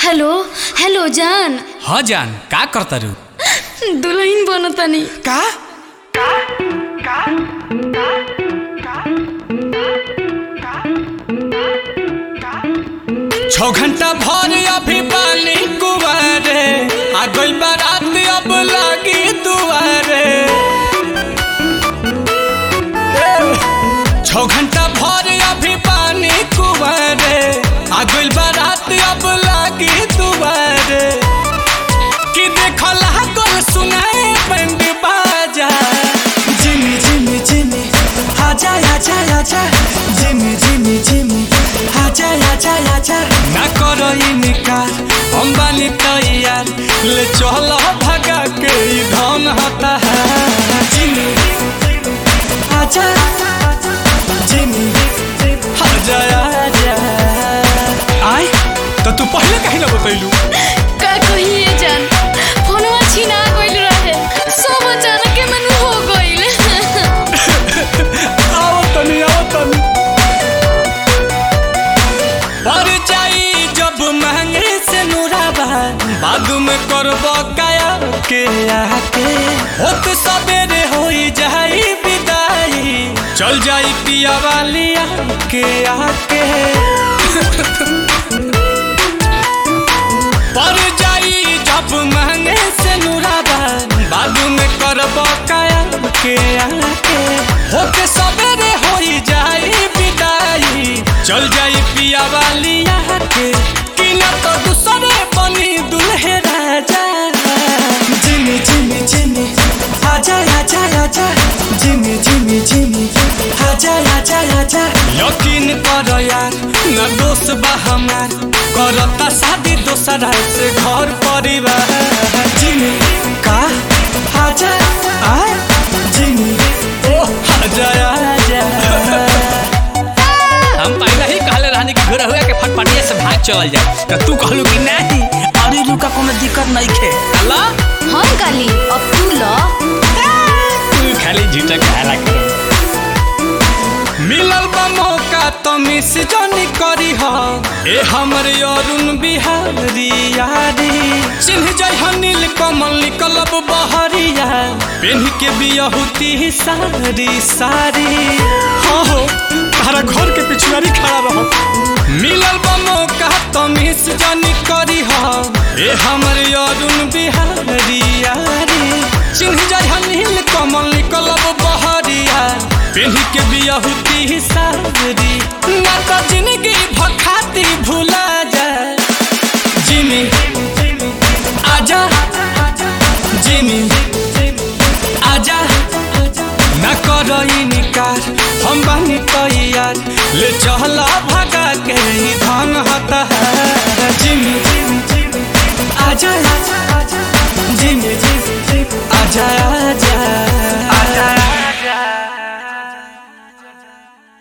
hello hello जान ह जान का करतारू दुल्हन बनतानी का छौ घंटा भर अभी पानी कुवारे आ गई बारात अब लागी दुआरे छौ घंटा भर अभी पानी कुवारे आ गई बारात अब लागी दुआरे कि देखला कल सुनाए बंद बाजा जिमी जिमी जिमी आजा आजा आजा जिमी जिमी जिमी आजा आजा आजा ना करो इनकार हम बानी तैयार ले चलो भगा के ई धन होता है जिमी आजा जिमी आजा आजा आय तो तू पहले कहीं ना बतैलू का कहिए जान फोनवा छीना गइल रहे सब अचानक के मन हो गइल आओ तनी आओ तनी पर जाई जब महंगे से नुराबा बाद में करबो काया के आके होत सबेरे होई जाई विदाई चल जाई पिया वाली के आके पर जाई जब महंगे से नुराबा बाद में करबो काया के आके होके सबेरे होई जाई विदाई चल जाई पिया वाली के कि न तो दूसरे बनी दुल्हे राजा जिमी जिमी जिमी आजा आजा आजा जिमी जिमी जिमी आजा आजा आजा यकीन कर यार न दोस्त बा हमार करता शादी दोसरा से घर परिवार जिमी का आजा आ जिमी ओ आजा आजा हम पहले ही कहले रहनी कि घर हुआ के फटफटिया से भाग चल जाए तो तू कहलू कि नहीं अरे लुका कोनो दिक्कत नहीं खे अल्लाह हम काली अब तू ल तू खाली झूठा कहला कर मिलल बा मौका तो मिस जानी करी हा ए हमर अरुण बिहारी यारी चिन्ह जाय हनील कमल निकलब बहरिया पेन के बियहुती सारी सारी हाँ हो तारा घर के पिछुआरी खड़ा रहो मिलल बा मौका तो मिस जानी करी हा ए हमर अरुण बिहारी यारी चिन्ह जाय हनील कमल निकलब बहरिया पेन्ही के बियहुती सारी ना तो जिंदगी भखाती भूला जाए जिमी आजा जिमी आजा ना करो इनकार हम बानी तैयार ले चला भगा के ही धन होता है जिमी आजा आजा जिमी जिमी आजा